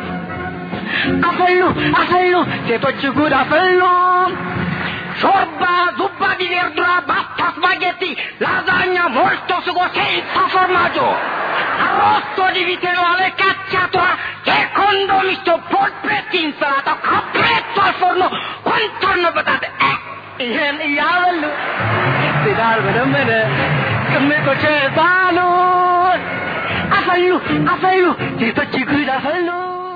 አፈሉ አፈሉ ሴቶች ጉድ አፈሉ ሾርባ ዙባ ዲ verdura pasta spaghetti lasagna molto sugo senza formaggio arrosto di vitello alle cacciatora secondo misto polpetti insalata capretto al forno contorno patate eh ይህን እያበሉ ትዳር በደመነ ቅምጦች ሳሉን አፈሉ አፈሉ ሴቶች ጉድ አፈሉ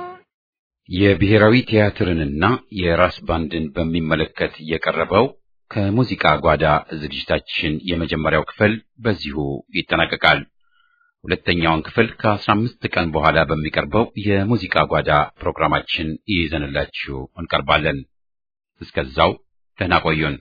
የብሔራዊ ቲያትርንና የራስ ባንድን በሚመለከት የቀረበው ከሙዚቃ ጓዳ ዝግጅታችን የመጀመሪያው ክፍል በዚሁ ይጠናቀቃል። ሁለተኛውን ክፍል ከአስራ አምስት ቀን በኋላ በሚቀርበው የሙዚቃ ጓዳ ፕሮግራማችን ይዘንላችሁ እንቀርባለን። እስከዛው ደህና ቆዩን።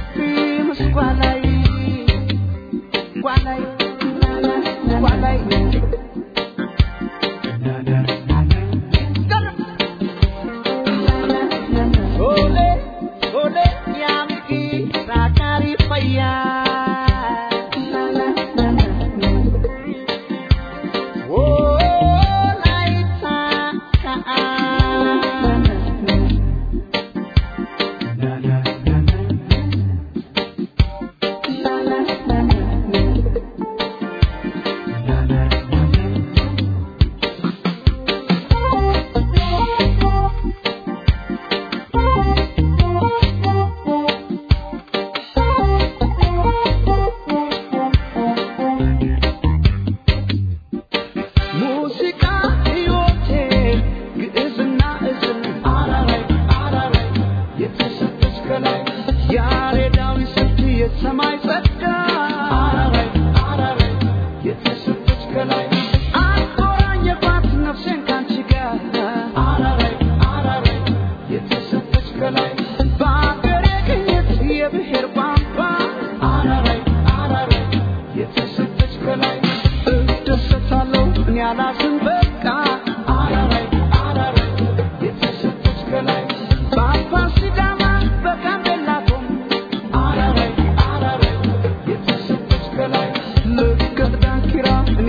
Gualay, gualay, gualay.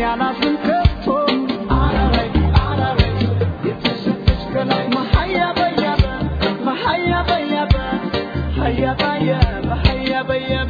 ያላዝን ከቶ አረረይ አረረይ የተሰጠች ከላይ መሀያ በያበ መሀያ በያበ ሀያ በያበ ሀያ በያበ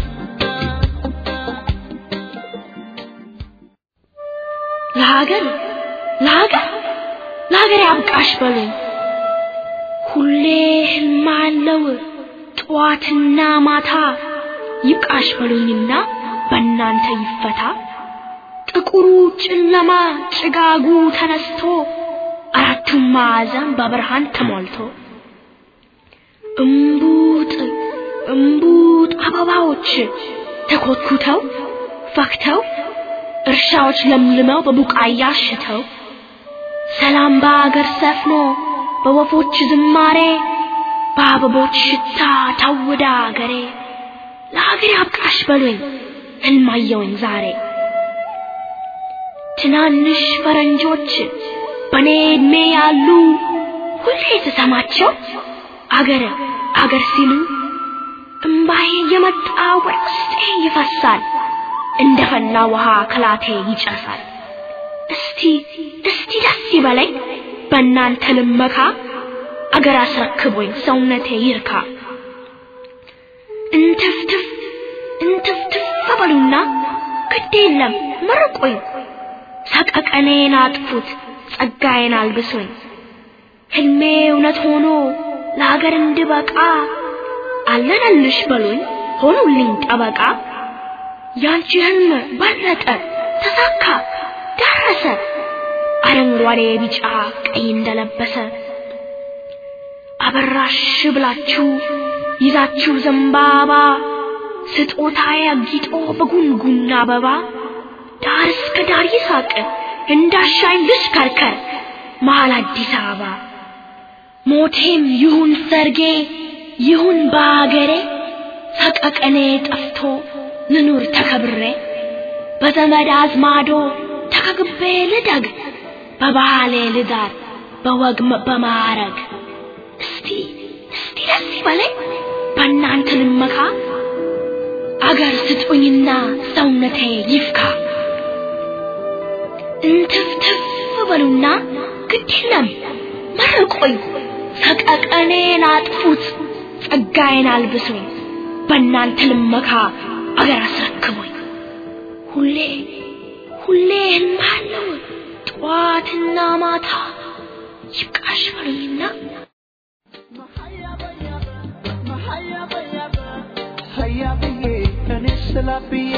ለሀገር ለሀገር ለሀገር ያብቃሽ በሉኝ ሁሌ ህልም አለው ጠዋትና ማታ ይብቃሽ በሉኝና በእናንተ ይፈታ ጥቁሩ ጨለማ ጭጋጉ ተነስቶ አራቱም ማዕዘን በብርሃን ተሞልቶ እምቡጥ እምቡጥ አበባዎች ተኮትኩተው ፈክተው እርሻዎች ለምልመው በቡቃያ አሽተው ሰላም በአገር ሰፍኖ በወፎች ዝማሬ በአበቦች ሽታ ታውዳ አገሬ ለሀገር ያብቃሽ በሉኝ ህልማየውኝ ዛሬ ትናንሽ ፈረንጆች በኔ ዕድሜ ያሉ ሁሌ ስሰማቸው አገር አገር ሲሉ እምባዬ የመጣ ወደ ውስጤ ይፈሳል እንደ ፈላ ውሃ ከላቴ ይጨሳል እስቲ እስቲ ደስ ይበለኝ በእናንተ ልመካ አገር አስረክቦኝ ሰውነቴ ይርካ እንትፍትፍ እንትፍትፍ በሉና ግድ የለም መርቆኝ ሰቀቀኔን አጥፉት ጸጋዬን አልብሶኝ ህልሜ እውነት ሆኖ ለሀገር እንድበቃ አለነልሽ በሉኝ ሆኑልኝ ጠበቃ ያንቺ ህልም በለጠ ተሳካ ደረሰ አረንጓዴ ቢጫ ቀይ እንደለበሰ አበራሽ ብላችሁ ይዛችሁ ዘንባባ ስጦታዬ አጊጦ በጉንጉን አበባ ዳር እስከ ዳር ይሳቅ እንዳሻኝ ልሽከርከር መሀል አዲስ አበባ ሞቴም ይሁን ሰርጌ ይሁን በአገሬ ሰቀቀኔ ጠፍቶ ልኑር ተከብሬ በዘመድ አዝማዶ ተከግቤ ልደግ በባህሌ ልዳር በወግ በማዕረግ እስቲ እስቲ ደስ ይበለኝ በእናንተ ልመካ አገር ስጡኝና ሰውነቴ ይፍካ እንትፍትፍ በሉና ግድ የለም መርቆኝ ሰቀቀኔን አጥፉት ጸጋዬን አልብሱኝ በእናንተ ልመካ አገር አስረክቦኝ ሁሌ ሁሌ ህልማለው ጠዋትና ማታ ይብቃሽ በሉኝና ሀያ ብዬ እኔ ስላ ብዬ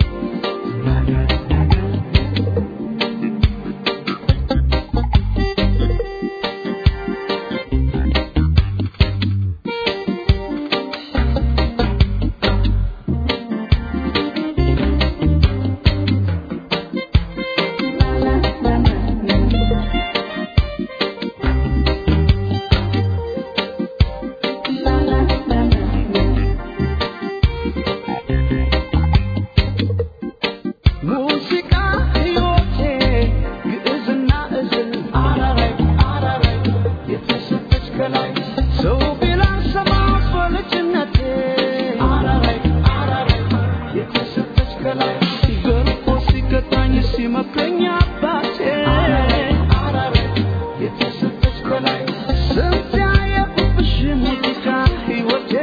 ሙዚቃ ሕይወቴ ግዕዝና እዝል አረረይ አረረይ የተሰጠች ከላይ ሰው ቢላን ሰማት በልጅነቴ አረረይ አረረይ የተሰጠች ከላይ ገርፎ ሲገጣኝ ሲመክረኝ አባቴ አረረይ የተሰጠች ከላይ ስንት ያየሁብሽ ሙዚቃ ሕይወቴ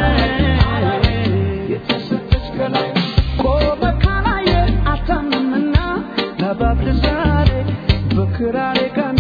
የተሰጠች ከላይ ቆመ ካላየ አታምንምና ለባብል ዛሬ በክራሬ ቀና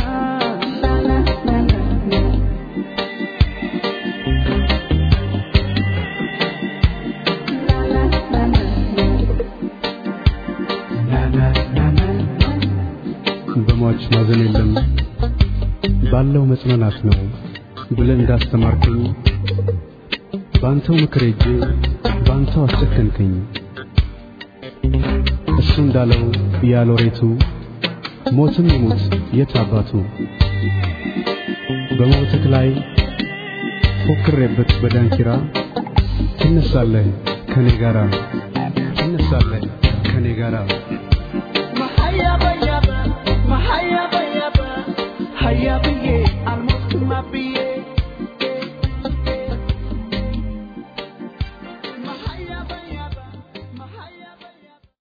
በሟች ማዘን የለም ባለው መጽናናት ነው ብለህ እንዳስተማርከኝ ባንተው ምክር ሄጄ ባንተው አስጨከንከኝ። እሱ እንዳለው ያሎሬቱ ሞትም ይሙት የት አባቱ በሞትክ ላይ ፎክሬበት በዳንኪራ ትነሳለህ ከኔ ጋራ ትነሳለህ ከኔ ጋራ መሀያ በያበ መሀያ በያበ ሀያ ብዬ